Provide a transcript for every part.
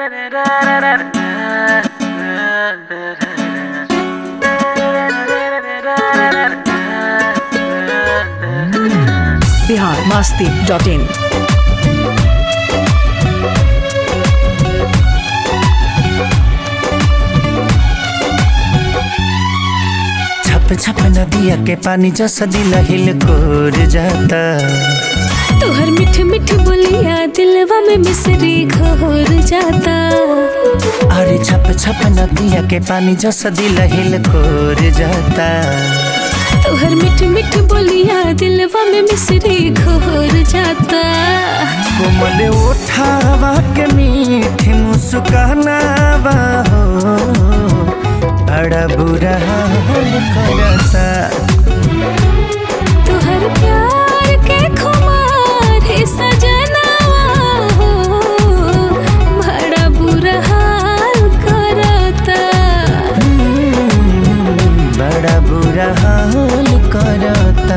Bihar Masti dot in छप छप नदिया के पानी जैसा दिल हिल कोर जाता तोहर मिठ मिठ बोलिया दिलवा में मिसरी घोर जाता अरे छप छप नदिया के पानी जैसा दिल हिल कोर जाता तोहर मिठ मिठ बोलिया दिलवा में मिसरी घोर जाता कोमल उठावा के मीठी मुस्कानावा हो बड़ा बुरा हाल करता तोहर प्यार के खुमार है सजनावा हो बड़ा बुरा हाल करता बड़ा बुरा हाल करता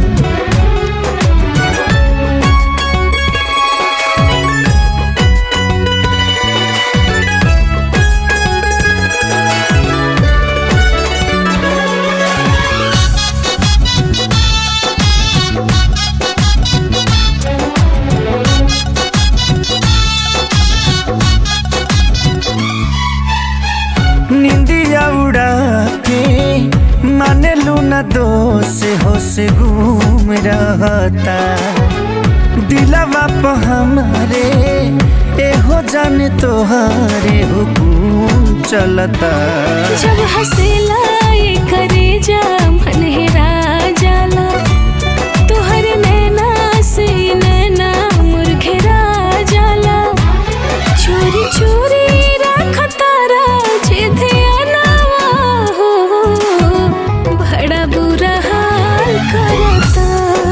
निंदिया उड़ा के माने लूना दोष होश घूम रहता दिलवा पे हमारे एहो जाने तोहारे हुकुम चलता जब हंसेला ये करे जा मन हेरा जाला तोहर नैना से नैना मुरघेरा जाला चोरी चोरी रखतारा जे ध्यानवा हो बड़ा बुरा हाल करता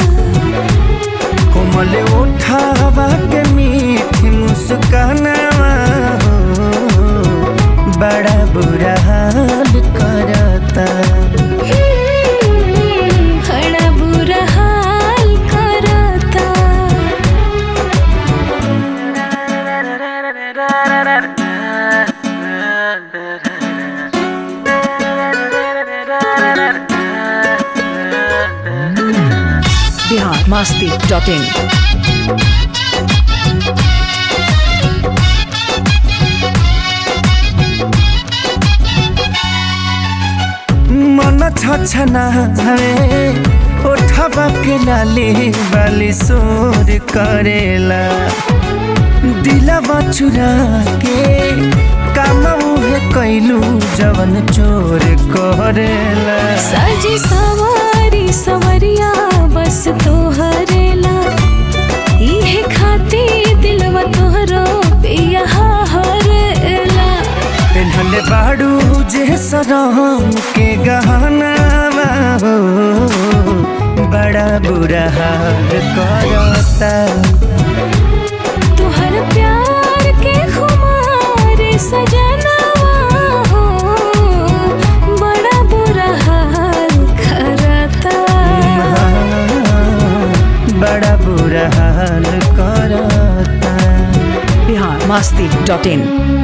कोमल उठावा के मीठी मुस्कानावा हो बड़ा बुरा हाल करता बड़ा बुरा हाल करता बिहार मस्ती डॉट इन मन छछना हवे उठवा के लाली वाली सोर करेला दिलवा चुरा के काम उहे कैलू जवन चोर करेला साजी सवारी सवरिया बस तोहरेला इहे खाती दिलवा तोहरो पिया हरेला पेन्हले बाड़ू जे सरम के गहना हो बड़ा बुरा हाल करता तोहर प्यार के खुमार सजनवा हो बड़ा बुरा हाल करता बड़ा बुरा हाल करता बिहार मस्ती डॉट इन